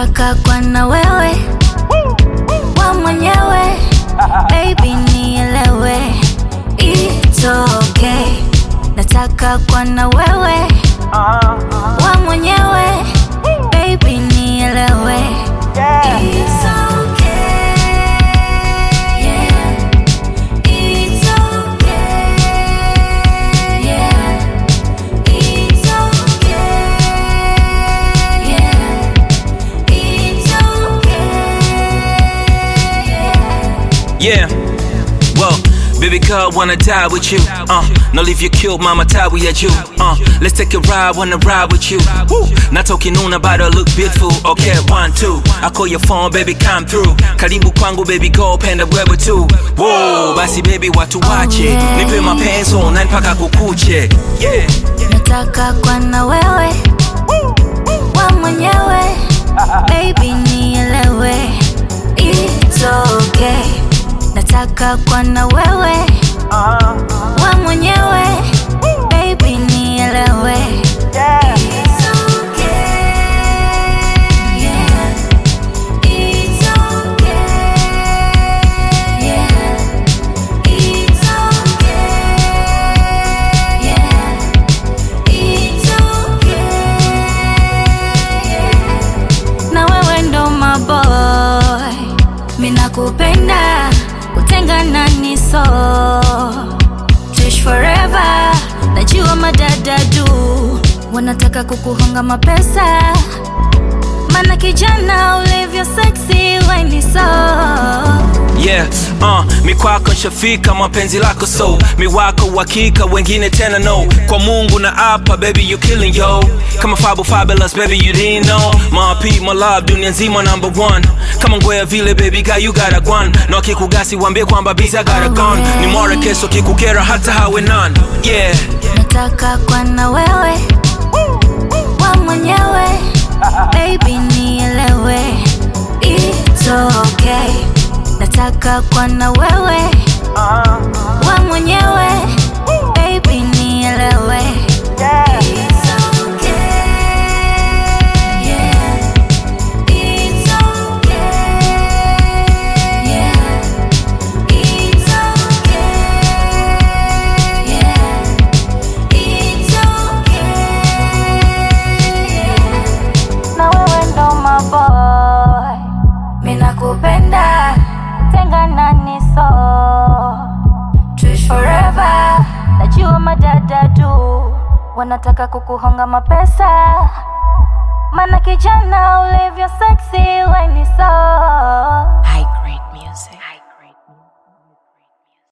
nataka kwa na wewe wa mwenyewe baby nielewe it's okay nataka kwa na wewe wa mwenyewe baby nielewe it's okay yeah it's okay yeah it's okay yeah it's okay yeah Yeah. Well, baby girl, wanna die with you. Uh, no leave you killed, mama tie we at you. Uh, let's take a ride, wanna ride with you. Woo. Not talking on about her look beautiful. Okay, one, two. I call your phone, baby, come through. Karibu kwangu, baby, go penda wewe tu. Whoa, basi baby, watu wache. Nipe mapenzi online mpaka kukuche. Yeah. nataka kwa na wewe wa mwenyewe baby nielewe it's okay nataka kwa na wewe wa mwenyewe baby nielewe It's okay, yeah. It's okay, yeah. It's okay, yeah. It's okay. Na wewe ndo maboy, minakupenda kutengana ni so Trish forever, najua madada du wanataka kukuhonga mapesa, mana kijana ulivyo sexy weni so Yeah, uh, mikwako nshafika mapenzi lako so miwako uhakika wengine tena no kwa mungu na apa baby you killing yo kama fabu fabulous baby you didn't know my P, my love dunia nzima number one kama ngwea vile baby guy you got a gwan na wakikugasi wambie kwamba busy I got a gun ni mora keso kikukera hata hawe none yeah nataka kwa na wewe wa mwenyewe baby nielewe it's okay nataka kwa na wewe wa mwenyewe baby nielewe It's okay, yeah. It's okay, yeah. It's okay, yeah. It's okay, yeah. Na wewe ndo maboy, minakupenda tengana ni so Trish forever, najua madada du wanataka kukuhonga mapesa, mana kijana ulivyo sexy weni so